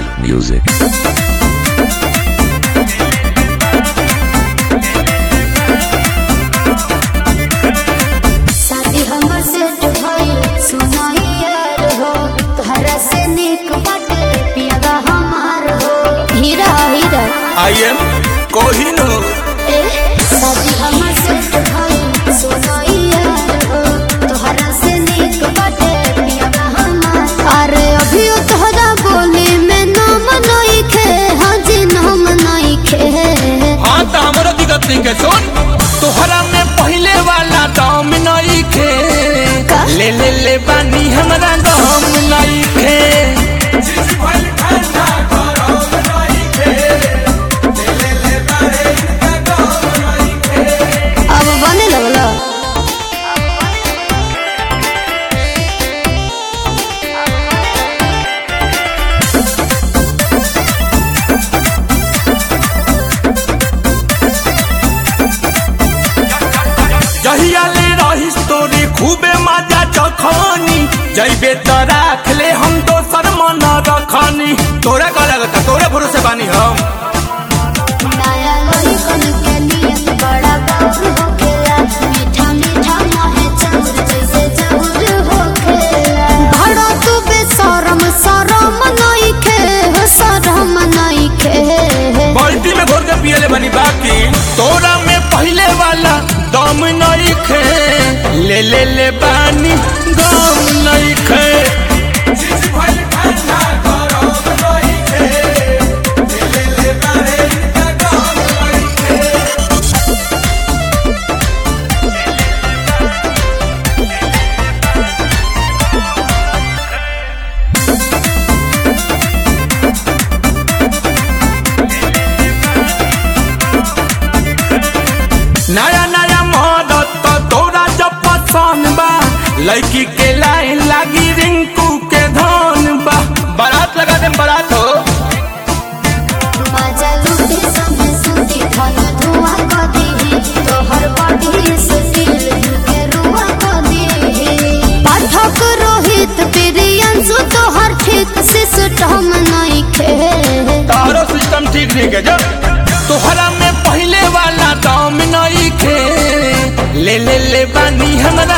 music. शादी हमर set भइल सुनाई यार हो तोहरा से निक बाटे पियागा हमार हो हीरा हीरा आई एम कोहिनूर ए शादी हमर सेट भइल सुनाई यार हो तोहरा से निक बाटे पियागा हमार अरे अभी तोहरा बोली में नाम नहीं खे हाँ जी नाम नहीं खे हाँ तो हमारा दिक्कत नहीं के सुन तोहरा में पहले वाला दाम नहीं खे का? ले ले ले बानी हमारा दाम नहीं खे अब बने लगला जहिया ले रही तोरी खूबे मजा चखनी जैबे तो राख ले हम दोसर मन रखनी तोरा का लगता तोरे भरोसे बानी हम नया लड़कन के नियत बड़ा बाबू होखेला मीठा मीठा मोहे चाउर जैसे चाउर होखेला भड़ा तू बेशरम शरम नहीं खे हो शरम नहीं खे बाल्टी में घोर के पियले बनी बाकी तोरा में पहले वाला दम नहीं खे ले ले ले बानी दम नहीं खे नया नया मदद तो तोरा जब पसंद बा लड़की के लाइन लागी रिंकू के धन बा बारात लगा दे बारात हो मजा लूटे संगे सुती धन धुआं कर दीही तोहर बॉडी से दिल के रुआ कर दीही पाठक रोहित प्रियंशु तोहर ठीक सिस्टम नहीं खे तारो सिस्टम ठीक नहीं के जब तोहरा में पहले वाला दाम नहीं खे ले ले ले बानी हमरा